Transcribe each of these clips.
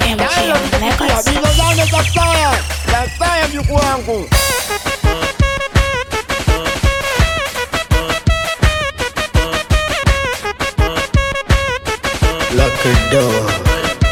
MGM Records. Bizo zane za saya za saya mjukuu wangu Lock the door.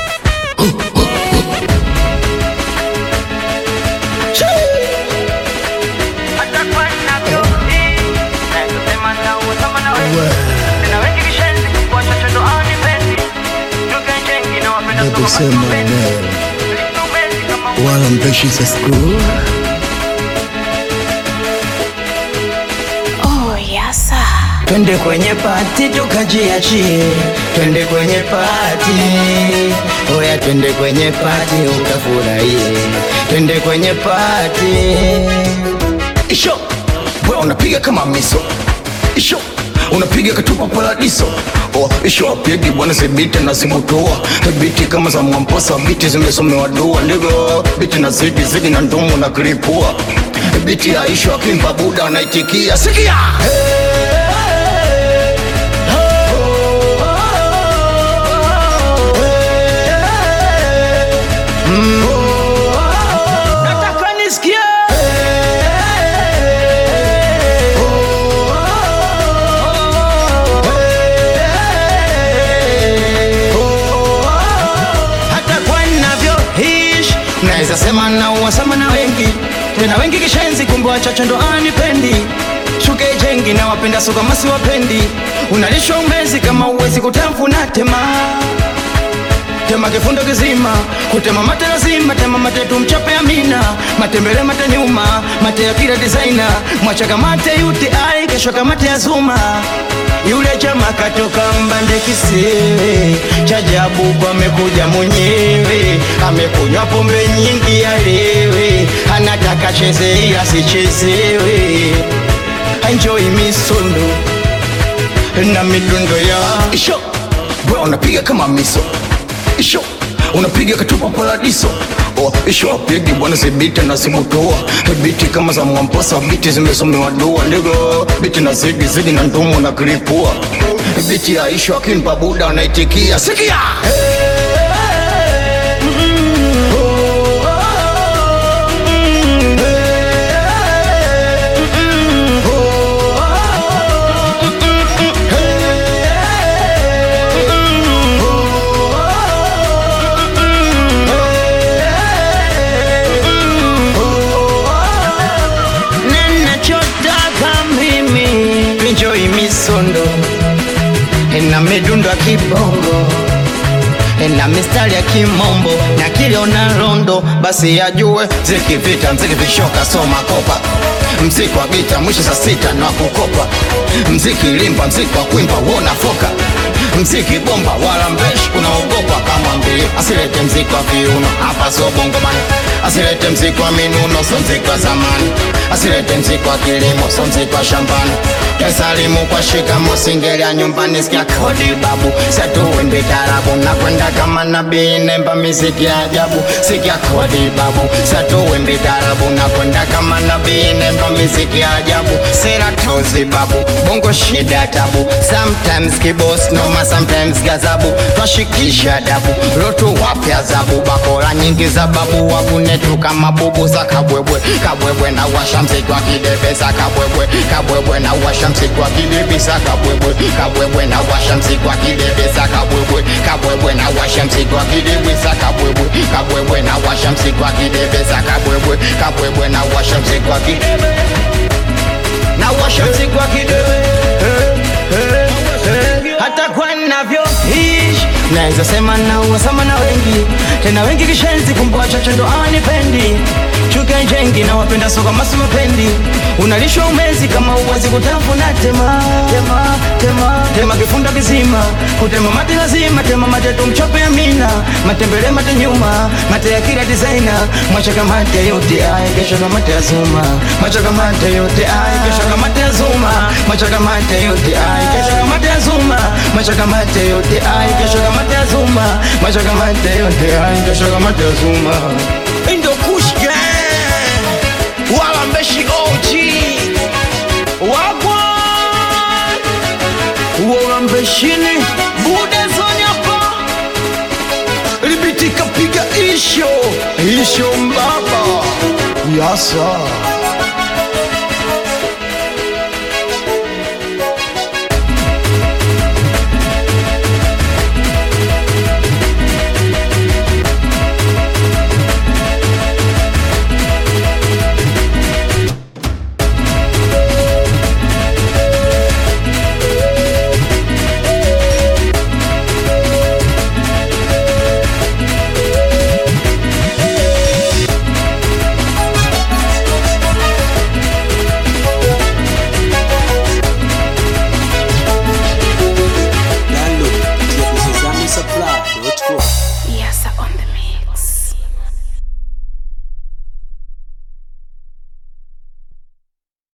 Nakusema neno wala mpeshi za skuru Oh, yes, sir. Twende kwenye pati tukajiachie, twende kwenye pati, oya, twende kwenye pati ukafurahie, twende kwenye pati. Isho, wewe unapiga kama miso, isho unapiga katupa paradiso Oh, isho apigi bwana zibiti na zimutua biti kama za mwamposa biti zimesomewa dua ndivyo biti na zidi zidi na ndumu na kilipua biti ya isho akimba buda anaitikia sikia nataka nisikie hata kwa navyoishi naweza sema na uwasama na wengi tena wengi kishenzi kumbe wachache ndo anipendi shuke jengi na wapenda soka masi wapendi unalishwa umezi kama uwezi kutafuna tema tema kifundo kizima kutema mate lazima tema mate tumchape amina matembele mate nyuma mate ya kila designer mwachaka mate UTI kesho kamate ya zuma yule chama katoka mbande kisiwe chajabu kwa amekuja mwenyewe amekunywa pombe nyingi alewe anataka cheze ila sichezewe enjoy misondo na midundo ya isho bro unapiga kama miso isho unapiga katupa paradiso Oh, isho apigi bwana zibiti na zimutoa biti kama za mwamposa biti zimesomewa dua ndivyo biti na zidi zidi na ndumu na kilipua biti ya isho akimpa buda anaitikia sikia ninachotaka mimi enjoy misondo na midundo ya kibongo na mistari ya kimombo na kiliona rondo basi ajue zikivita mziki vishoka soma kopa mziki wa gita mwisho saa sita na kukopa mziki limba mziki wa kuimba wona foka mziki bomba wala mbeshi unaogopa kama mbii asilete mziki wa viuno hapa sio bongomani asilete mziki wa minuno so mziki wa zamani asilete mziki wa kilimo so mziki wa shambani kesalimu kwa shikamo singelia nyumbani sikia kodi babu setuwimbi tarabu na kwenda kama nabii nemba miziki ya ajabu sikia kodi babu setuwimbi tarabu na kwenda kama nabii nemba miziki ya ajabu sera tozi babu bongo shida tabu sometimes kibos noma sometimes gazabu twashikisha dabu lotu wapya zabu bakora nyingi za babu wakunetu kama bubu za kabwebwe kabwebwe na washa mziki wa kidebe za kabwebwe kabwebwe na washa mziki wa kidebe za kabwebwe kabwebwe na washa mziki wa kidebe za kabwebwe kabwebwe na washa mziki wa kidebe za kabwebwe kabwebwe na washa mziki wa kidebe za kabwebwe kabwebwe na washa mziki wa kidebe na washa mziki wa kidebe hata kwa navyoishi naweza sema na uwasama na wengi tena wengi kishenzi kumbe wachache ndo anipendi chuka jengi na wapenda soka masu mapendi unalishwa umezi kama uwezi kutafuna tema tema tema tema kifunda kizima kutema mate lazima tema mate tumchope amina matembele mate nyuma mate ya kila designer mwachaka mate yote ai kesho kama mate ya zuma mwachaka mate yote ai kesho kama mate ya zuma mwachaka mate yote ai kesho kama mate ya zuma mwachaka mate yote ai kesho kama mate ya zuma mwachaka mate yote ai kesho kama mate ya zuma Indo Kush Gang wala mbeshi OG wagwa uora mbeshini bude zonyapa libitika piga isho isho mbaba yasa